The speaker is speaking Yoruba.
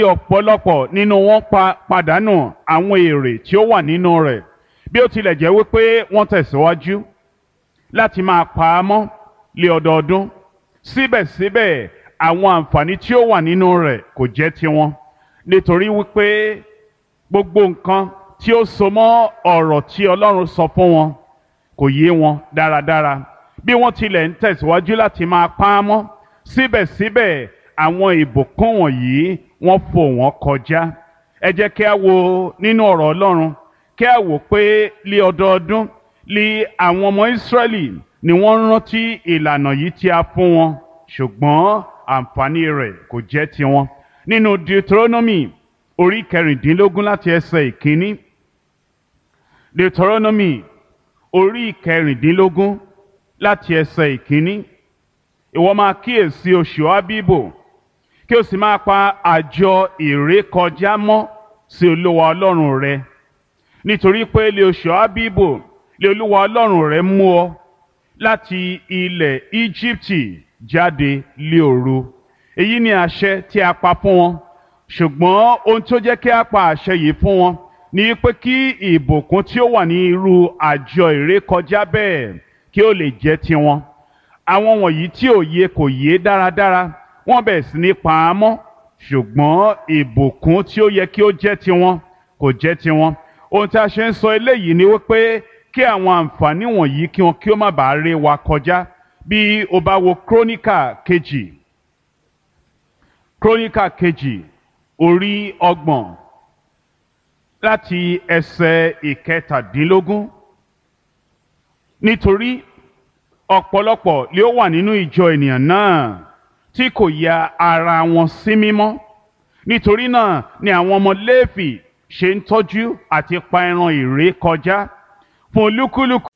ọ̀pọ̀lọpọ̀ nínú wọn pa pàdánù àwọn èrè tí ó wà nínú rẹ̀ bí ó tilẹ̀ jẹ́ wípé wọ́n tẹ̀síwájú láti máa pa á mọ́ lé ọdọọdún síbẹ̀síbẹ̀ àwọn àǹfààní tí ó wà nínú rẹ̀ kò jẹ́ tiwọn nítorí wípé gbogbo nǹkan tí ó so mọ́ ọ̀rọ̀ tí Ọlọ́run sọ fún wọn kò yé wọn dáradára bí wọ́n tilẹ̀ ń tẹ̀síwájú láti máa pa á mọ́ síbẹ̀síbẹ̀ àwọn ìbùkún wọ̀nyí wọ́n fò wọ́n kọjá ẹ jẹ́ kí a wo nínú ọ̀rọ̀ Ọlọ́run kí a wò pé lé ọdọọdún lé àwọn ọmọ Ísírẹ́lì ni wọ́n rántí ìlànà yìí tí a fún wọn ṣùgbọ́n àǹfààní rẹ̀ kò jẹ́ tiwọn nínú Deuteronomy orí kẹrìndínlógún láti ẹsẹ̀ ìkíní Deuteronomy orí kẹrìndínlógún láti ẹsẹ̀ ìkíní ìwọ máa kíyèsí oṣù Ábíbò kí o sì máa pa àjọ ìrékọjá mọ́ sí Olúwa Ọlọ́run rẹ nítorí pé lé oṣù Ábíbò lé Olúwa Ọlọ́run rẹ mú ọ láti ilẹ̀ Íjíbítì jáde lé òru èyí ni àṣẹ tí a pa fún wọn ṣùgbọ́n ohun tó jẹ́ kí a pa àṣẹ yìí fún wọn ni pé kí ìbùkún tí ó wà ní irú àjọ ìrékọjá bẹ́ẹ̀ kí ó lè jẹ́ tiwọn àwọn wọ̀nyí tí ò yé kò yé dáradára wọ́n bẹ̀rẹ̀ sí ní pa á mọ́ ṣùgbọ́n ìbùkún tí ó yẹ kí ó jẹ́ tiwọn kò jẹ́ tiwọn ohun tí a ṣe ń sọ eléyìí ni wípé kí àwọn àǹfààní wọ̀nyí kí wọn kí ó má bàa ré wa kọjá bí o bá wo króníkà kejì króníkà kejì orí ọgbọ̀n láti ẹsẹ̀ ìkẹtàdínlógún nítorí ọ̀pọ̀lọpọ̀ lé ó wà nínú ìjọ ènìyàn náà tí kò ya ara wọn sí mímọ́ nítorí náà ni àwọn ọmọ Léfì ṣe ń tọ́jú àti pa ẹran ìré kọjá fún olúkúlùkù